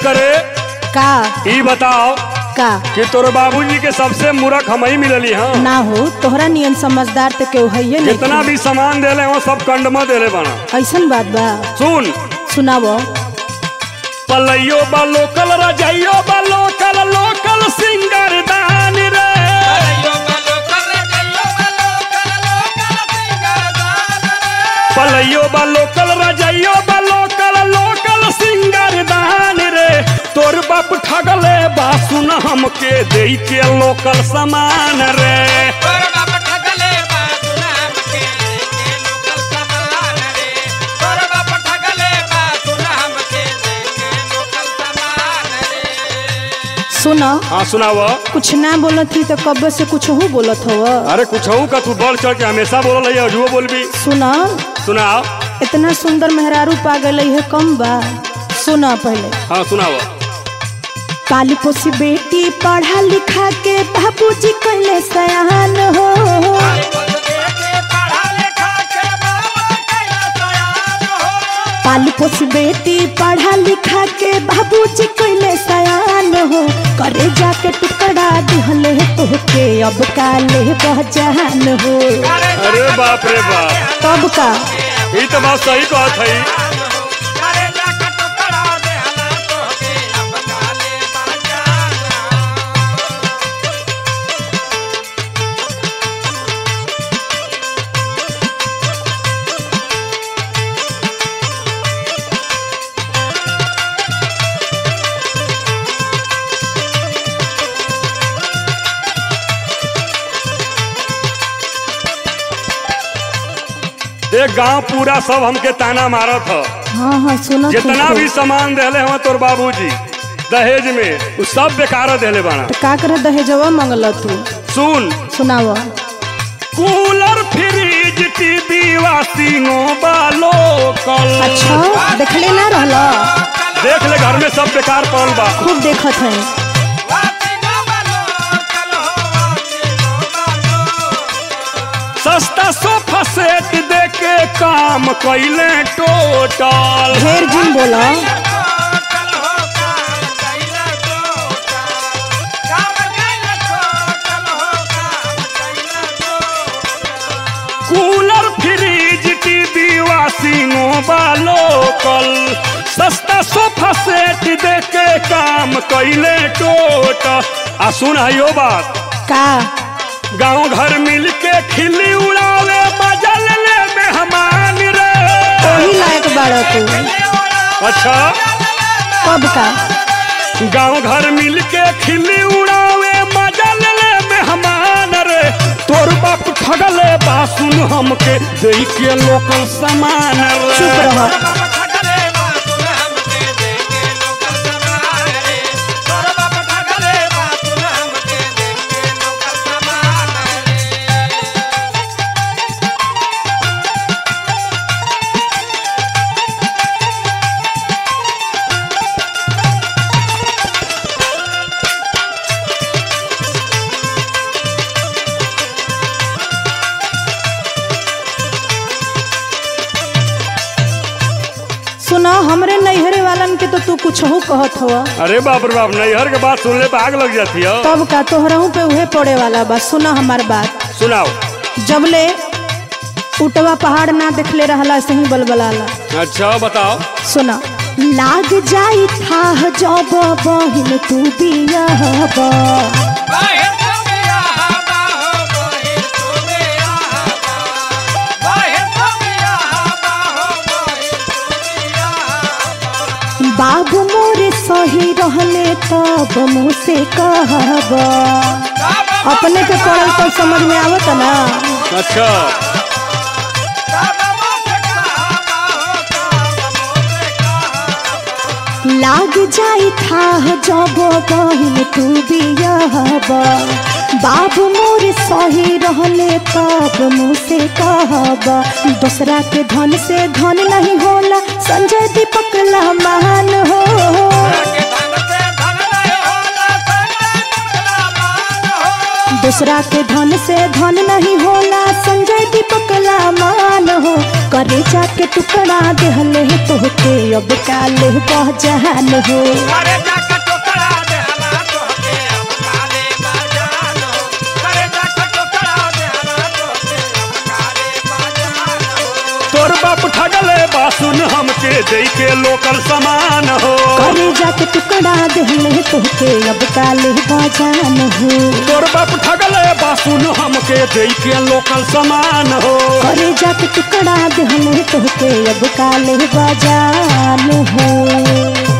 करे का ई बताओ का कि तोर बाबूजी के सबसे मूर्ख हम ही मिलली हाँ ना हो तोहरा नियन समझदार तो केहू है जितना भी सामान देले हो सब कंडमा देले बना ऐसन बात बा सुन सुनावो पलैयो बा लोकल रजैयो बा लोकल लोकल सिंगर दान रे पलैयो बा लोकल रजैयो बा लोकल लोकल सिंगर दान रे तोर बाप ठगले बा सुन हमके दे के लोकल सामान रे सुनो हाँ सुनाव कुछ ना बोलत थी तो कब से कुछ हो बोलत हो अरे कुछ का तू बढ़ चढ़ के हमेशा बोल है अजुओ बोलबी सुनो सुनाओ इतना सुंदर मेहरारू पा गई है कम बा सुनो पहले हाँ सुनाओ काली पोसी बेटी पढ़ा लिखा के बाबूजी कहले सयान हो काली पोसी बेटी पढ़ा लिखा के बाबूजी कहले सयान हो करे जाके टुकड़ा दिहले तोहके अब काले बहजान हो अरे बाप रे बाप तब का ये तो बात सही कहत है देख गांव पूरा सब हमके ताना मारत ह हाँ हाँ सुनो जितना भी सामान देले हवा तोर बाबूजी दहेज में उ सब बेकार देले बाना तो का करे दहेजवा मंगल तू सुन सुनाव कूलर फ्रिज टीवी वाशिंगो बालो कल अच्छा देखले ना रहला देख ले घर में सब बेकार पड़ल बा खूब देखत है सस्ता सोफा सेट दे के काम कैले टोटल ढेर जिन बोला कूलर फ्रिज टीवी वाशिंगो बालो कल सस्ता सोफा सेट दे के काम कैले टोटल आ सुन यो बात का गांव घर मिल के खिल्ली उड़ावे बजल ले मेहमान रे वही लायक बाड़ा तू अच्छा कब का गांव घर मिल के खिल्ली उड़ावे मजल ले मेहमान रे तोर बाप ठगले बा सुन हमके दे के लोकल सामान चुप रे रह सुना हमरे नैहरे वालन के तो तू कुछ हो कहत हो अरे बाप रे बाप नैहर के बात सुनले पे आग लग जाती है तब का तोहराऊ पे उहे पड़े वाला बा सुना हमार बात सुनाओ जबले उटवा पहाड़ ना देखले रहला ऐसे ही बलबलाला अच्छा बताओ सुना लाग जाई था जब बहिन तू बियाहबा बाबू मोरे सही रहले तब मुझसे कहबा अपने के पढ़ल तो समझ में आवत ना अच्छा लाग जाई था जब बहिन तू बियाहबा बाबू मोर सही रहले तब मुझसे कहबा दूसरा के धन से धन नहीं होला संजय दीपक महान हो दूसरा के धन से धन नहीं होला संजय दीपक मान हो करे जाके टुकड़ा देहले तोहके अब काले बहजान हो करे जाके टोकरा दे हला तोहके अब काले बाजान हो करे जाके टोकरा दे हला तोहके अब काले बाजान हो तोर बाप ठगले बासुन हमके दे के लोकल सामान हो करे जाके टुकड़ा देहले तोहके अब काले बहजान हो तोर बाप ठगले बासुन हमके दे के लोकल सामान हो करे जाके टुकड़ा देहले तोहके अब काले बजान हो